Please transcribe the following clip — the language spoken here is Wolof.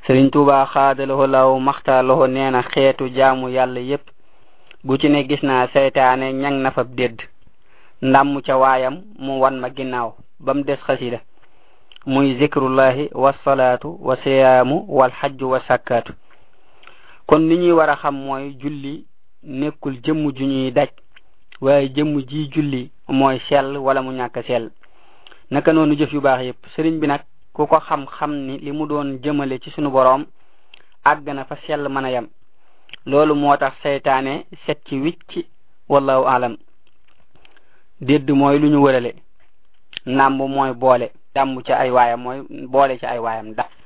sëriñ tuuba xaadaloho law maxtaaloho nee na xeetu jaamu yàlla yépp bu ci ne gis naa seytaane ñang na fab dédd ndàmm ca waayam mu wan ma ginnaaw ba mu des xasida muy zikrullahi wasalaatu wa siyaamu wal xajju wa sakkaatu kon li ñuy war a xam mooy julli nekkul jëmm ju ñuy daj waaye jëmm ji julli mooy sell wala mu ñàkk sell naka noonu jëf yu baax yépp sëriñ bi nag ku ko xam-xam ni li mu doon jëmale ci sunu boroom àgg na fa sell mën a yem loolu moo tax seytaane set ci wicc wallahu alam dédd mooy lu ñu wërale nàmb mooy boole dàmm ci ay waayam mooy boole ci ay waayam da